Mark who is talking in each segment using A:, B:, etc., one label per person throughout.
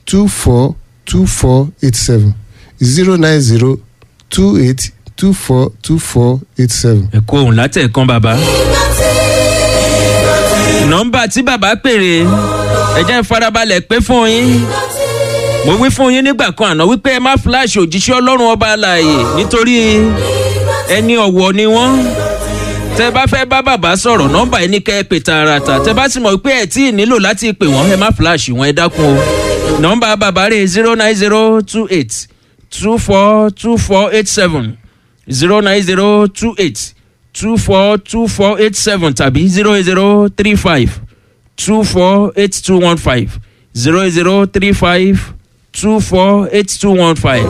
A: two four two four eight seven zero nine zero two eight two four two four eight seven.
B: ẹ kó òun látẹ̀kan bàbá. nọ́mbà tí bàbá pèrè ẹ jẹ́ ń farabalẹ̀ pé fún yín mo wí fún yín nígbà kan àná wípé ẹ má fíláàṣì òjíṣẹ́ ọlọ́run ọba àlàyé nítorí ẹni ọ̀wọ̀ ni wọ́n tẹ bá fẹ́ bá bàbá sọ̀rọ̀ nọ́mbà ẹni kẹ́ ẹ pè tààràtà tẹ bá sì mọ̀ pé ẹ tí ì nílò láti pè wọ́n ẹ má fíláàṣì wọn ẹ dákun o nọ́mbà bàbá rẹ̀ zero nine zero two eight two four two four eight seven zero nine zero two eight two four two four eight seven tàbí zero zero three five two four eight two one five zero zero three five two four eight two one five.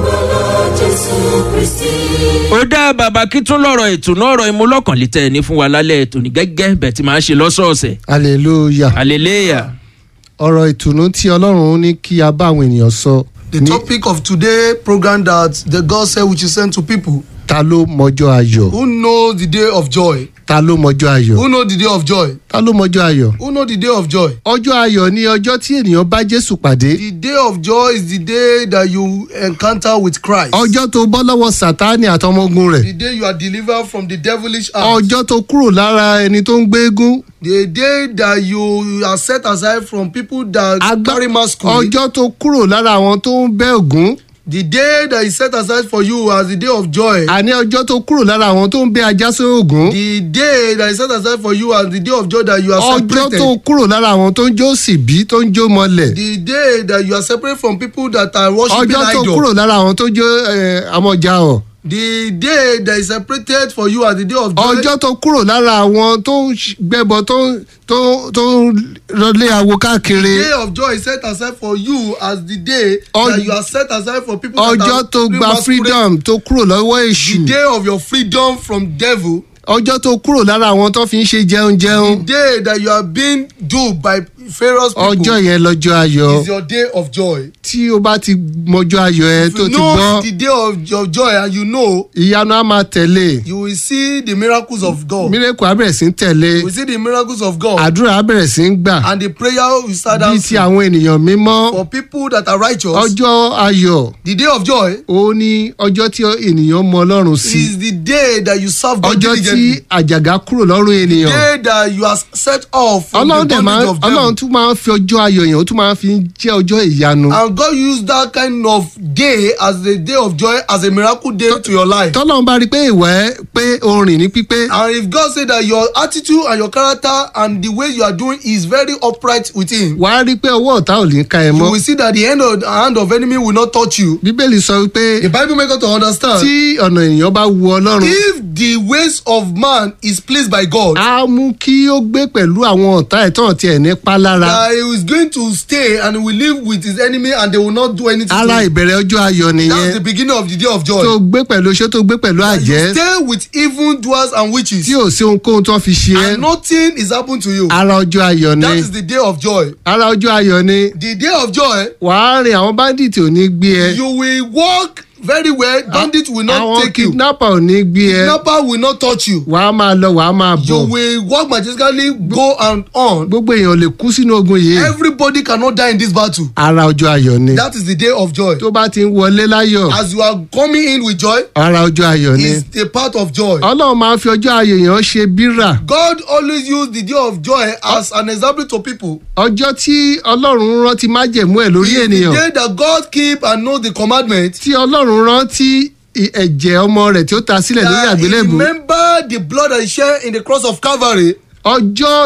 B: ó dá bàbá kí tún lọ́rọ̀ ètò náà ọ̀rọ̀ ìmúlọ́kànlítẹ̀ ní fún wa lálẹ́ ètò ní gẹ́gẹ́ bẹ̀ tí màá ṣe lọ́sọ̀ọ̀sẹ̀.
A: hallelujah.
B: hallelujah.
A: ọ̀rọ̀ ìtùnú tí ọlọ́run ní kí a bá àwọn ènìyàn sọ
C: The
A: ní
C: topic of today program that the God said we should send to people
A: ta ló mọjọ́ ayọ̀
C: who know the day of joy.
A: ta ló mọjọ́ ayọ̀
C: Who know the day of joy?
A: ta ló mọjọ́ ayọ̀.
C: Who know the day of joy?
A: ọjọ́ ayọ̀ ni ọjọ́ tí ènìyàn bá jésù pàdé
C: The day of joy is the day that you encounter with Christ.
A: ọjọ́ tó bọ́ lọ́wọ́ sátánì àtọmọgun rẹ̀
C: The day you are delivered from the devilish house.
A: ọjọ́ tó kúrò lára ẹni tó ń gbégún
C: The day that you are set aside from people that
A: Agbá-
C: carry masquerade.
A: ọjọ́ tó kúrò lára àwọn tó ń bẹ́ ògún
C: The day that is set aside for you as the day of joy.
A: àní ọjọ́ tó kúrò lára àwọn tó ń bẹ́ ajá sí ògún
C: The day that is set aside for you as the day of joy that you are
A: ọjọ́
C: separated.
A: tó kúrò lára àwọn tó ń jó síbí tó ń jó mọ́lẹ̀
C: The day that you are separate from people that are worshiping
A: ọjọ́ tó
C: idol.
A: kúrò lára àwọn tó jó eh, amọ̀jà ọ̀
C: The day that is separated for you as the day of joy.
A: ọjọ́ tó kúrò lára àwọn tó ń ṣ- gbẹ́bọ tó ń tó tó ń rọlé awo káàkiri
C: The day of joy is set aside for you as the day
A: Ọj-
C: that you are set aside for people that
A: ọjọ́
C: are
A: tó
C: doing
A: gba
C: masquerade.
A: freedom tó kúrò lọ́wọ́ èṣù
C: The day of your freedom from devil.
A: ọjọ́ tó kúrò lára àwọn tó fi ń ṣe jẹun
C: The
A: jẹun
C: day that you are being duped by Pharaoh's people.
A: ọjọ́ yẹn lọ́jọ́ ayọ̀
C: is your day of joy.
A: tí o bá ti mọjọ́ ayọ̀ ẹ
C: If
A: tó
C: you
A: ti
C: know
A: gbọ́
C: the day of your joy and you know,
A: ìyanu á máa tẹ̀lé
C: you will see the miracles of God.
A: mírèkù á bẹ̀rẹ̀ sí ń tẹ̀lé
C: You will see the miracles of God.
A: àdúrà á bẹ̀rẹ̀ sí ń gbà
C: And the prayer will start
A: bíi ti
C: answering.
A: àwọn ènìyàn mímọ́
C: For people that are righteous,
A: ọjọ́ ayọ̀
C: the day of joy
A: ó ní ọjọ́ tí ènìyàn mọ ọlọ́run sí
C: is the day that you serve God
A: ọjọ́ tí
C: diligently.
A: àjàgà kúrò lọ́rùn ènìyàn
C: day that you are set off from
A: ọlọ́run
C: the
A: dẹ̀ máa
C: bondage of
A: ọlọ́run
C: devil.
A: tún máa ń fi ọjọ́ ayọ̀ yẹn ó tún máa ń fi jẹ́ ọjọ́ ìyanu
C: And God used that kind of day as the day of joy as a miracle day to your life.
A: tọ́lọ́run bá rí i pé ìwà ẹ pé orin ní pípé
C: And if God say that your attitude and your character and the way you are doing is very upright with him,
A: wàá rí i pé ọwọ́ ọ̀tá ò ní ká ẹ
C: you
A: mọ́
C: will see that the end of the hand of enemy will not touch you.
A: bíbélì sọ wípé
C: The Bible make us to understand
A: tí ọ̀nà ènìyàn bá wu ọlọ́run
C: if the ways of man is pleased by God,
A: á mú kí ó gbé pẹ̀lú àwọn ọ̀tá ẹ̀ tán tiẹ̀ nípa lára
C: that he is going to stay and will live with his enemy and they will not do anything
A: ara
C: to him.
A: ìbẹ̀rẹ̀ ọjọ́ ayọ̀
C: That's
A: nìyẹn
C: the beginning of the day of joy.
A: tó gbé pẹ̀lú oṣó tó gbé pẹ̀lú àjẹ́
C: you stay with evil doers and witches.
A: tí ò sí ohunkóhun tó fi ṣe ẹ́
C: and nothing is happen to you.
A: ara ọjọ́ ayọ̀ ni
C: that is the day of joy.
A: ara ọjọ́ ayọ̀ ni
C: the day of joy
A: wàá rìn àwọn bandit ò ní gbé ẹ
C: you will walk very well bandit will not
A: àwọn
C: take you
A: kidnapper ò ní gbé ẹ
C: kidnapper will not touch you.
A: wàá máa lọ wàá máa
C: you
A: bọ̀
C: will walk majestically go and on.
A: gbogbo èèyàn lè kú sínú ogun yìí
C: everybody cannot die in this battle.
A: ara ọjọ́ ayọ̀ ni
C: that is the day of joy.
A: tó bá ti ń wọlé láyọ̀
C: as you are coming in with joy
A: ara ọjọ́ ayọ̀ ni
C: is a part of joy.
A: ọlọ́run máa ń fi ọjọ́ ayọ̀ yẹn ṣe bírà
C: God always use the day of joy as an example to people.
A: ọjọ́ tí ọlọ́run rántí májẹ̀mú ẹ̀ lórí
C: It's the
A: ènìyàn
C: day that God keep and know the commandment.
A: tí ọlọ́run rántí i- ẹ̀jẹ̀ ọmọ rẹ̀ tí ó ta sílẹ̀ lórí
C: that he
A: àgbélébù
C: remember the blood that he shed in the cross of Calvary.
A: ọjọ́